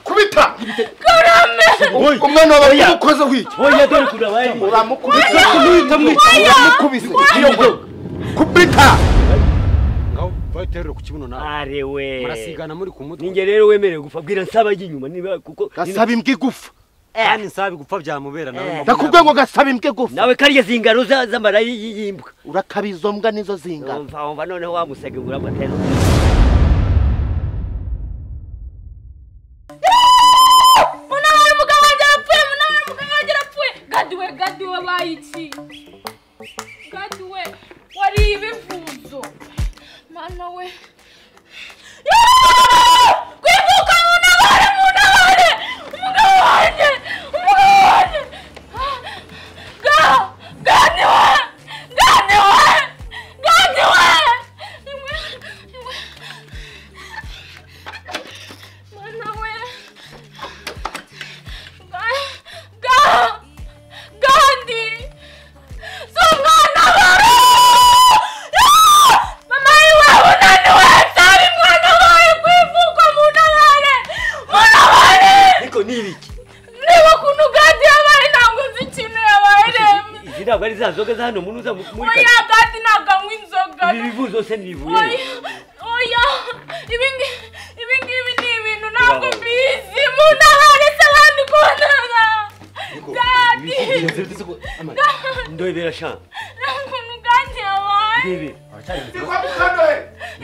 kubita umwana wawe yamukozeho iki oya dore kurabaye uramukubise kumwita mwita uramukubise iyo ngo- kubita ngaho bayiterere ku kibuno nawe are we murasigana muri ku mutwe ninjye rero wemerewe gupfa bwira nsaba ajya inyuma niba kuko gasaba imbwa igufa kandi nsabi gupfa byamubera nawe ndakubwiye ngo gasaba imbwa igufa nawe karya zingano za- z'amara y'imbwa urakaba izo mbwa nizo zingana wumva wumva noneho wamusega uramatera munabara umugabo wanjye arapfuye munabara umugabo wanjye arapfuye gaduwe gaduwe wabaye iki gaduwe wariye ibivuzo mana we Yeee! kwivuka munabare munabare umugabo wanjye umugabo wanjye ga ganiwe ganiwe ganiwe imwe imwe mana we gandi si umwana wawe mama yiwe unaniwe sabi mwana wawe kwivuka munabare munabare ariko ni ibiki niba ukuntu gandi yabaye ntabwo nzi ikintu yabaye reba izi ntabwo ari za nzoga za hano mu nuza muri oya gandi ntabwo anywa inzoga ibi bivuzo se ni ibuye oya oya ibi ngi- ibi ngibi ni ibintu ntabwo mbizi munabare se abandi kubonana gandi ndobera shanga nta kuntu gandi yabaye ndebe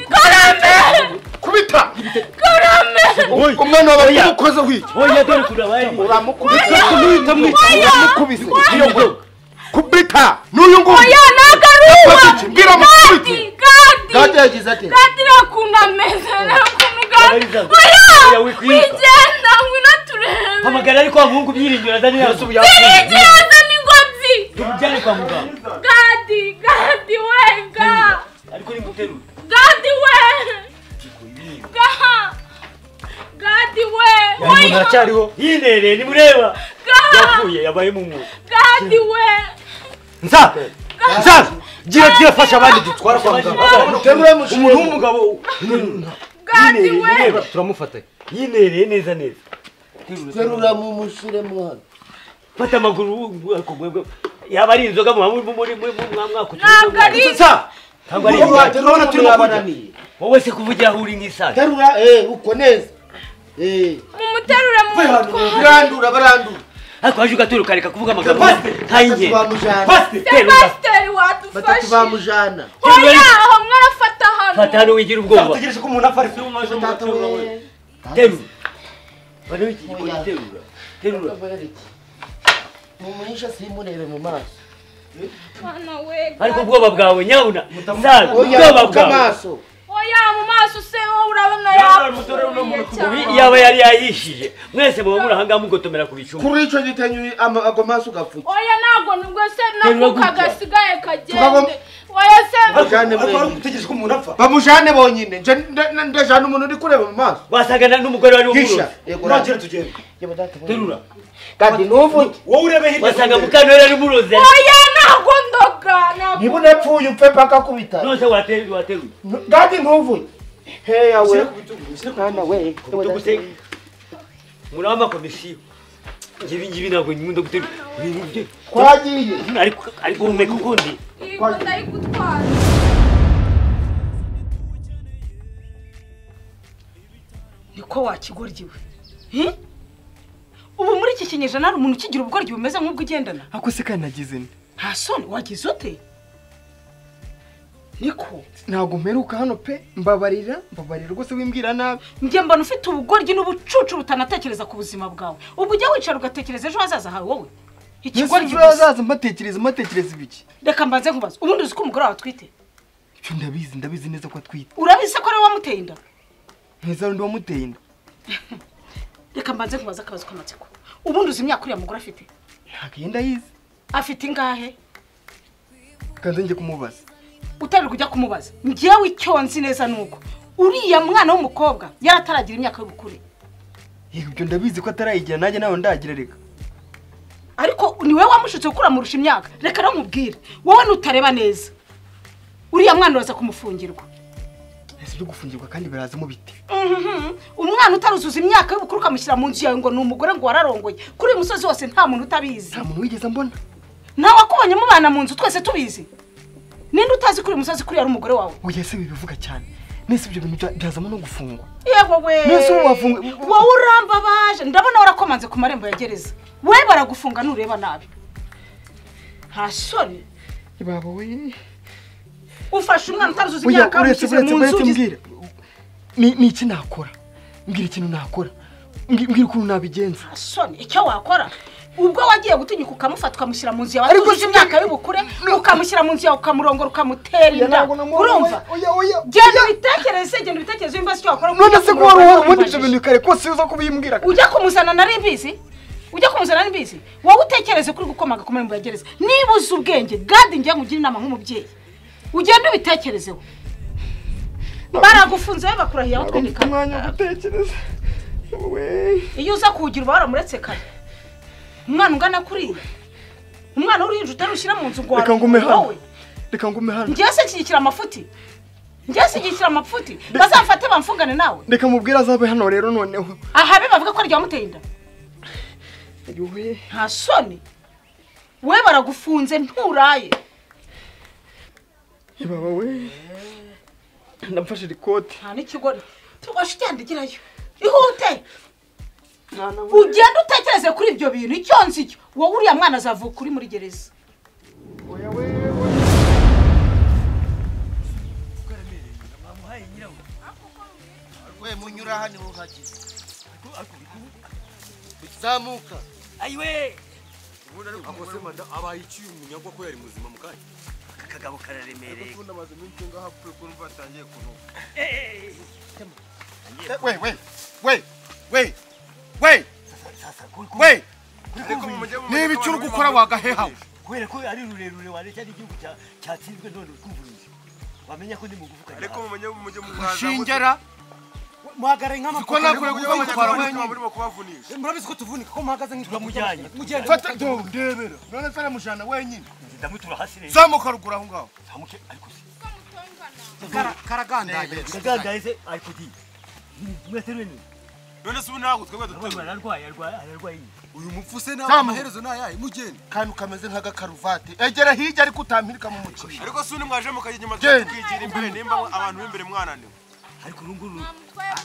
karame kubita karame umwana wawe yamukozeho iki oya dore kurabaye uramukubise kumwita mwita uramukubise iyo ngo- kubita n'uyu nguyu oya nagaruwa Gati, mbwira gadi amukubite. gadi gati yagize ati gadi ntakuntu ameze ntakuntu gadi Abariza- oya Oya, wikwiza. wigenda ngwino turebe hamagara ariko wa muhungu byiringiro azane yazo irigihaza n'ingobyi tumujyane kwa muganga gadi gadi we ga ariko nimuterure gadi we ga gadi we umuntu oya aracyariho yinereye nimureba ga yapfuye yabaye mu mwuga gadi we nsabe nsabe gira gira fasha abandi dutwara kwa Terura muganga mushire. umuntu w'umugabo gadi we Yinereye, ureba turamufata yinereye neza neza terura mu mushyire mwana fata amaguru ubwoko bwe yaba ari inzoga muba muri muri muri mwaka ntabwo ari nsa cyangwa ari Ubu inzoga waterura turimo kujya wowe se kuvugira aho uri nk'isaha terura eh uko neza eh mumuterure mu mutwe barandura barandura ariko waje ugaturuka reka kuvuga amagambo Pasite, nta y'ingenzi bamujana Pasite. terura pasiteri batatu wadufashe bamujana hoya aho mwarafata fata hano hano wigira ubwoba Tutegereje ko umuntu apfa ari Tata we terura bano w'igikorwa terura terura mumuhishe simurebe mu maso mana we ariko ubwoba bwawe nyabuna nsaza ubwoba oya ku bwawe maso hoya mu maso se wowe urabona yapfuye Ubi cyane yaba yari yayishije mwese muba muri ahangaha mugotomera ku bicumu kuri icyo gitenyu ama- ago maso ugapfuka hoya ntabwo nibwo se Terura nakuka gutya. gasigaye kagende Tugabamo. hoya se Bajyane Atwara murebe utegereje ko umuntu apfa bamujane bonyine nje nda- nda- ndajana umuntu uri kureba mu maso wasangana n'umugore wari hisha umurozi yego nagera tugenda terura kandi ntuvuge wowe urebe hirya wasanga mukanura yari umurozi hoya ntabwo ndoga ntabwo niba unapfuye upfe paka ku bitaro nose wateruye wateruye kandi ntuvuge heya we mwana we tugusenge muri amakomisiyo ngibi ngibi ntabwo nkunda guterura ibintu bye twagiye ariko ariko humeka ukundi iyi ngo ndayigutwara niko wakigoryiwe Hi? ubu muri iki kinyejana hari umuntu ukigira ubugoryi bumeze nk'ubwo ugendana ako se kandi nagize nte nta soni wagize ute niko ntabwo mperuka hano pe mbabarira mbabarira rwose wimbwira nabi njye mbona ufite ubugoryi n'ubucucu butanatekereza ku buzima bwawe ubwo ujya wicara ugatekereza ejo hazaza hawe wowe ikigoryi nese gusa hazaza mbatekereza mbatekereza ibiki reka mbanze nkubaze ubundi uzi ko umugore wawe atwite ibyo ndabizi ndabizi neza ko atwite urabizi ko ariwe wamuteye inda nkeza rundi wamuteye inda reka mbanze nkubaze akabazo k'amatsiko ubundi uzi imyaka uriya mugore afite ntabwo iyi ndayizi afite ingahe kandi njye kumubaza utari kujya kumubaza njyewe icyo nzi neza ni uko uriya mwana w'umukobwa yarataragira imyaka y'ubukure yego ibyo ndabizi ko atarayigira nanjye nawe ndagira reka ariko ni wowe wamushutse kuko uramurusha imyaka reka namubwire wowe nutareba neza uriya mwana uraza kumufungirwa nese byo gufungirwa kandi birazamo bite Mhm. umwana utaruzuza imyaka y'ubukuru ukamushyira mu nzu yawe ngo ni umugore ngo wararongoye kuri uyu musozi wose nta muntu utabizi nta muntu wigeze mbona nawe wakubonye mubana mu nzu twese tubizi ninde utazi kuri uyu musozi kuri ari umugore wawe oya se bibivuga cyane mbese ibyo bintu bya- byazamo no gufungwa yewe we Mbese ubu wafungu- wowe urambabaje ndabona warakomanze ku marembo ya gereza we baragufunga nureba nabi nta shoni baba we ufashe umwana utaruzuza oya imyaka uretse ushyize uretse mu nzu uretse mbwira ni ni iki nakora mbwira ikintu nakora Mbwi- mbwira ukuntu nabigenza nta shoni icyo wakora ubwo wagiye gutinyuka ukamufata ukamushyira mu nzu yawe Ariko atujuje si- imyaka y'ubukure ukamushyira mu nzu yawe ukamurongora ukamutera Oya, inda ntabwo namubonye. urumva Oya, oya, genda oya. ubitekereze genda ubitekereze wimbaze icyo wakora none se ko wari uhora ubundi ibyo Wambajije. bintu kare kose uza kubimbwira ujya kumuzana nari mbizi ujya kumuzana nari mbizi wowe utekereze kuri gukomaga ku marembo ya gereza niba uzi ubwenge gadi njya nkugire inama nk'umubyeyi ugende ubitekerezeho baragufunze we bakurahiye aho Mfite umwanya wo twemekana gutekereza we iyo uza kuwugira uba waramuretse kare umwana ungana kuriya umwana w'uruhinja utarushyira mu nzu ngo reka ngume hano wowe reka ngume hano ngewe shyigikira amafuti ngewe shyigikira amafuti bazamfate bamfungane nawe reka mubwire azabe hano rero noneho aha be bavuga ko ryamuteye inda we nta soni we baragufunze nturaye baba we ndamfashe rikoti nta n'ikigori tubashe ugenda ugerayo ihute ugenda utekereze kuri ibyo bintu icyo nzi cyo wowe uriya mwana azavuka uri muri gereza we munyura aha niho uhageze zamuka ayiwe akoze manda abaye iciye umunyagwa ko yari muzima mu kanya aka kagabo kararemereye ubundi amaze iminsi ngaho apfuye kumva atangiye kunuka Eh, eh, we we we we we we niba icyo uri gukora wagahehawe eh, kubera ko ari rurerure wareshya n'igihugu cya- cyatsinzwe none utwumvuruje wamenya ko ndi mugufi ukajya hasi. shingera muhagaraye ko nakure kuko mutwara wenyine murabizi ko tuvunika ko muhagaze turamujyanye mugenda fata do ndebera none se aramujana wenyine ndamutura hasi rero zamuka ruguru aho ngaho zamuke ariko se karagandaye ndagandaye se ariko di mwese rwene none se ubu ntabwo twebwe urabona ararwaye ararwaye ararwaye uyu mupfu se nawe amaherezo ni ayahe mugende kandi ukameze nk'agakaruvati egera hirya ariko utampirika mu muceri ariko se undi mwaje mukajya inyuma tukigira imbere nimba abantu b'imbere mwananiwe ariko ubu ngubu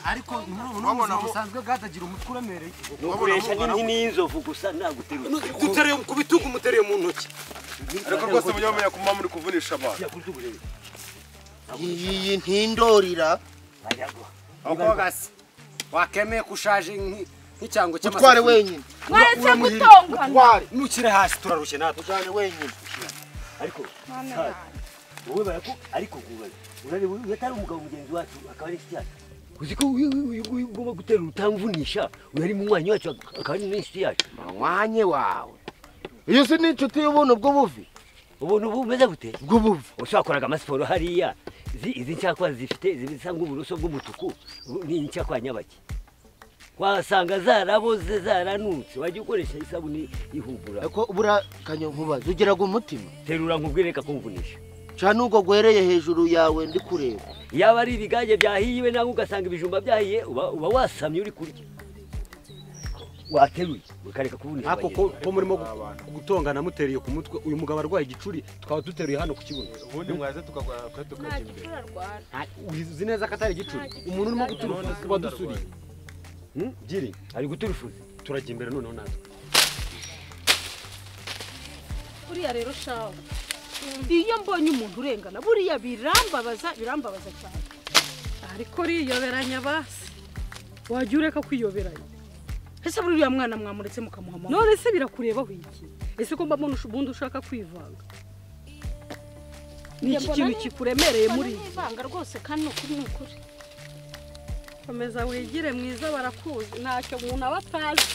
ariko n'ubu Wabona buzima mu- busanzwe bwatagira umutwe uremereye ni ukoresha n'inini y'inzovu gusa naguterura dutereye ku bitugu mutereye mu ntoki ariko rwose mujya mumenya ko muba muri kuvunisha abantu yakuri tuburebe iyi ntindorira baragwa niko gasi wakemeye kushaje nk- nk'icyango utware wenyine mwaretse gutongana nukire hasi turarushye natwe ujyane wenyine ariko Saad, wowe baraku ariko gubaza urareba uyu atari umugabo mugenzi wacu akaba ari inshuti yacu uzi ko uyu uyu nguyu ugomba gutera utamvunisha uyu ari munywanyi wacu akaba ari n'inshuti yacu mwanye wawe iyo si n'inshuti y'ubuntu bw'ubuvi ubuntu ubu bumeze gute bw'ubuvi ushakoraga amasiporo hariya izi izi ncyakwa zifite izi bisa nk'uburoso bw'umutuku ubu ni ncyakwa nyabaki wasanga zaraboze zaranutse wajya ukoresha isabune ihugura ariko buriya kanyankubazi ugiraga umutima terura nkubwire kakumvunisha cyane ubwo gwereye hejuru yawe ndi kureba yaba ari ibigage byahiye nawe ugasanga ibijumba byahiye uba uba wasamye uri kurya wateruye ukareka kubunisha ariko ko bagenzi ko murimo gu- gutongana muteriye ku mutwe uyu mugabo arwaye igicuri tukaba duteruye hano ku kibuno ubundi mwaza tukagwa tukajya imbere turarwara uzi neza ko atari igicuri umuntu urimo guturuka uba dusuriye Hmm? giri bawe. ari guturufuza turajya imbere noneho natwe buriya rero shawe iyo mbonye umuntu urengana buriya birambabaza birambabaza cyane ariko riyoberanya basi wajya ureka kwiyoberanya ese buri uriya mwana mwamuretse mukamuha amahoro none se birakurebaho iki ese ko mbabona usha- ubundi ushaka kwivanga ni iki Njye kintu mbona ni- kikuremereye muri mbona nivanga rwose kandi ni ukuri ni ukuri komeza wigire mwiza barakuzi ntacyo umuntu aba atazi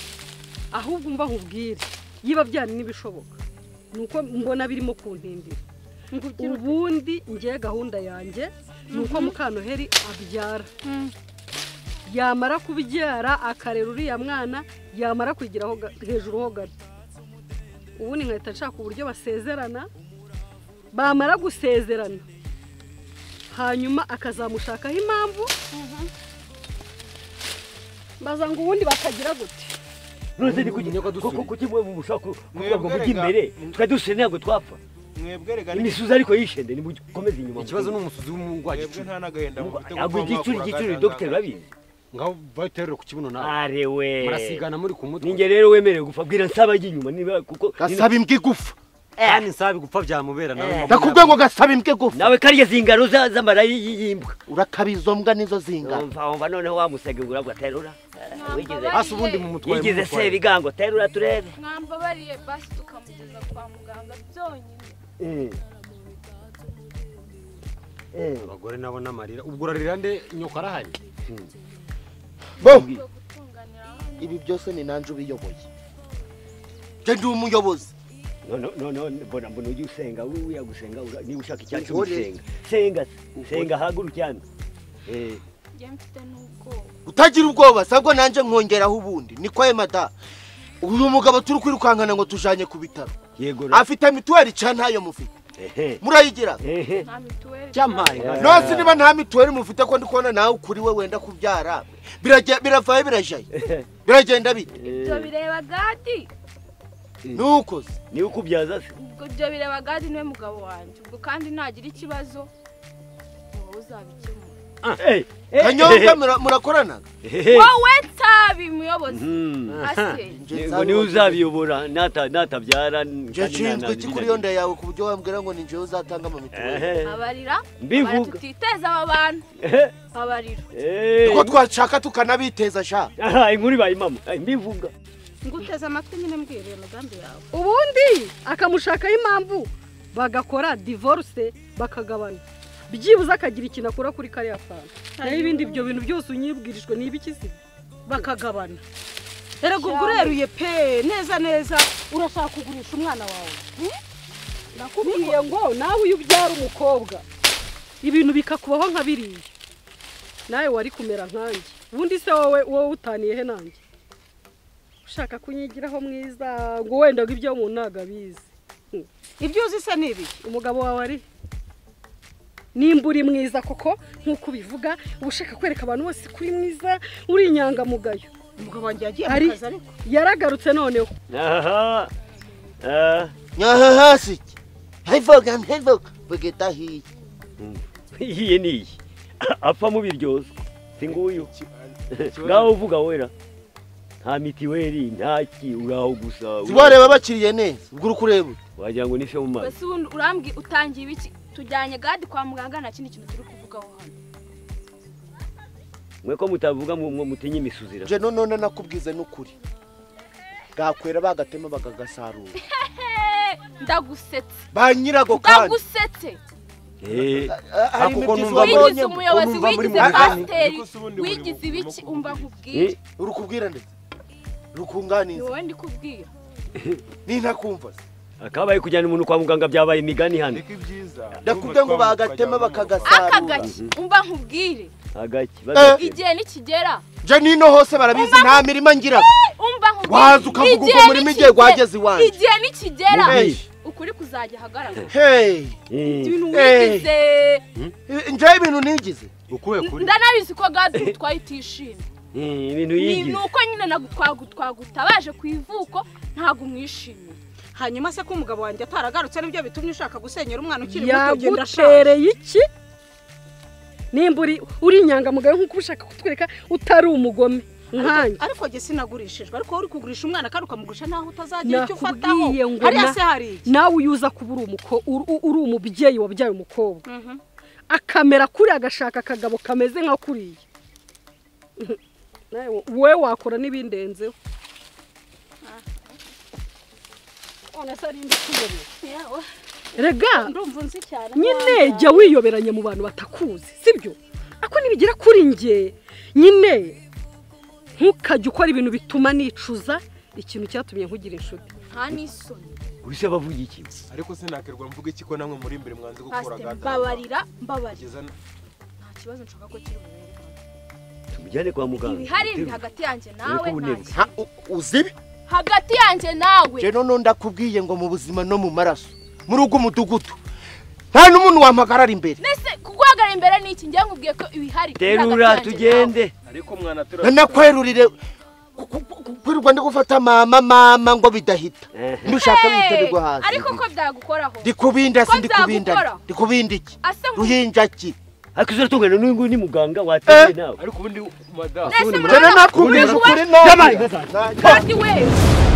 ahubwo umva nkubwire yiba byari n'ibishoboka ni uko mbona birimo kuntindira ngo ugire uti ubundi ngiye gahunda yanjye ni uko mukanoheri abyara Mm. yamara kubyara akarera uriya mwana yamara kwigiraho ga- hejuru ho gato ubundi nkahita nshaka uburyo basezerana bamara gusezerana hanyuma akazamushakaho impamvu baza ngo ubundi bakagira gute none ni kuki kuko kuki mwe mushaka kuvuga ngo mujye imbere twari dushe ntabwo twapfa imisuzi ariko yishende nimukomeze inyuma ikibazo ni umusuzi w'umugwa Mwebwe nta n'agahinda mufite kuko mwa bakura agazanga. ngaho bayiterera ku kibuno nawe arewe murasigana muri ku mutwe ninjye rero wemerewe gupfa bwira nsaba ajya inyuma niba kuko gasaba imbwa igufa kandi nsaba igupfa byamubera nawe ndakubwiye ngo gasaba imbwa gufa nawe karya zingaro za- z'amara y'imbwa urakaba izo mbwa nizo zingaro umva noneho wamusegura ngo aterura Mwambabarire. Hasi ubundi mumutware, yigeze mumutware. se bigango terura turebe mwambabariye basi tukamugeza kwa muganga byonyine abagore nabo n'amarira ubwo urarira nde nyoko arahari bo ibi byose ni nanjye ubiyoboye njye ndi umuyobozi noneho mbona mbona ujya usenga wiya gusenga ura- niba ushaka icyatsi Ugore. usenga senga senga haguruka hano Eh, njye mfite n'ubwoba utagira ubwoba sabwo nanjye nkongeraho ubundi ni kwa emada uyu mugabo turi kwirukankana ngo tujanye ku bitaro yego afite mituweli cya ntayo mufite murayigira nta mituweli cyamare nonse niba nta mituweli mufite ko ndi kubona nawe ukuri we wenda kubyara Birage- biravayo birajaye biragenda bite ibyo bireba gadi nuko se ni ukubyaza se ubwo ibyo bireba gadi niwe mugabo wanjye ubwo kandi nagira ikibazo wowe uzabikemura kanyonga murakorana wowe tabi muyobozi ase ngo niwe uzabiyobora nata- natabyara nshinzwe iki kuri iyo nda yawe ku buryo wambwira ngo ni njyewe uzatanga ama mituweli babarira Mbivuga. babarira tutiteza aba bantu babarira uko twashaka tukanabiteza sha aha inkuru ibaye mama mbivuga nguteze amatwi nyine mbwiriye imigambi yawe ubundi akamushakaho impamvu bagakora divorce bakagabana byibuze akagira ikintu akora kuri kariya kantu naho ibindi ibyo bintu byose unyibwirijwe ni ibiki se bakagabana erega ubwo ureruye pe neza neza urashaka kugurisha umwana wawe hmm? nakubwiye ngo nawe uyu ubyara umukobwa ibintu bikakubaho nka biriya nawe wari kumera nkanjye ubundi se wowe wowe utaniye he nanjye ushaka kunyigiraho mwiza ngo wenda ngo ibyo mu ntago abizi ibyo uzi se ni ibi umugabo wawe ari nimba uri mwiza koko nk'uko ubivuga uba ushaka kwereka abantu bose ko uri mwiza uri inyangamugayo umugabo wanjye yagiye mu kazi ariko. yaragarutse noneho aha aha hasi iki hevuga hevuga bageta hiye iyiye ni iyi apfa mu biryozo si nguyu ngaho uvuga wera nta mitiweli nta ki uraho gusa Tubareba bakiriye neza ubwo uri kureba wagira ngo ni se mu mazi mbese ubundi urambwiye utangiye ibiki tujyanye gadi kwa muganga nta kindi kintu turi kuvugaho hano mwe ko mutavuga mu- mu- mutinye imisuzira nje none nakubwize n'ukuri bwakwera bagatema bakagasarura ndagusetse ba nyirago kandi ndagusetse hari kuko imibyizi numva- wabonye wigize ko umuyobozi numva muri wigize mu bwami. pasiteri wigize ibiki umva nkubwire urukubwira ndetse rukunganiza wowe ndi kubwira nintakumva se akabaye kujyana umuntu kwa muganga byabaye imigani hano ndakubwiye ngo bagatema bakagasarura akagaki umva nkubwire agaki igihe nikigera nje nino hose barabizi nta mirima ngira umva nkubwire Waza ukavuga uko Igihe muri migiye nikigera- wageze iwanjye. igihe nikigera Mubeshye. ukuri kuzajya ahagaragara hey ibintu Hey. wigize nje ibintu nigize ukuye ndanabizi ko gadi utwaye utishimye ibintu ni yigize ni uko nyine nagutwagutabaje ku ivuko ntabwo umwishimiye hanyuma se ko umugabo wanjye ataragarutse nibyo bitumye ushaka gusenyera umwana ukiri muto ugenda ashaka yagutereye iki nimba uri uri inyangamugayo nk'uko uba ushaka kutwereka utari umugome nkanjye ariko jye sinagurishijwe ariko wowe uri kugurisha umwana kandi ukamugurisha naho utazagira icyo ufataho Nakubwiye ngo hariya na- se hari iki nawe uyu uza kuba uri umuko- uri- uri- uri umubyeyi wabyaye umukobwa akamera kuri agashaka akagabo kameze nka kuriya Nawe wowe wakora n'ibindenzeho none se ari imbikubone rega ndumva unzi cyane nyine jya wiyoberanya mu bantu batakuzi sibyo ako nibigera kuri njye nyine ntukajye ukora ibintu bituma nicuza ikintu cyatumye nkugira inshuti nta n'isoni ubise bavuga iki ariko sinakirwa mvuga iki ko namwe muri imbere mwanze gukora pasite gada mbabarira mbabarira Kugeza n- nta kibazo nshaka ko kiri bubere tumujyane kwa muganga ibihari biri hagati yanjye nawe nta ubuneruka. kibazo uzibi hagati yanjye nawe nje none ndakubwiye ngo mu buzima no mu maraso muri ugo mudugudu nta n'umuntu wampagarara imbere mbese kuguhagarara imbere ni iki njya nkubwiye ko ibihari terura tugende ariko mwana turara nanakwerurire kwirirwa ndi gufata mama mama ngo bidahita ndushaka witabirwa hasi ariko ko byagukoraho ndikubinda Ko si ndikubinda byagukora. ndikubinda iki ase ruhinja ki ariko uzatungana n'uyu nguyu ni muganga wateye nawe ariko ubundi madamu mwese Jana nakubwiza ukuri nawe kandi we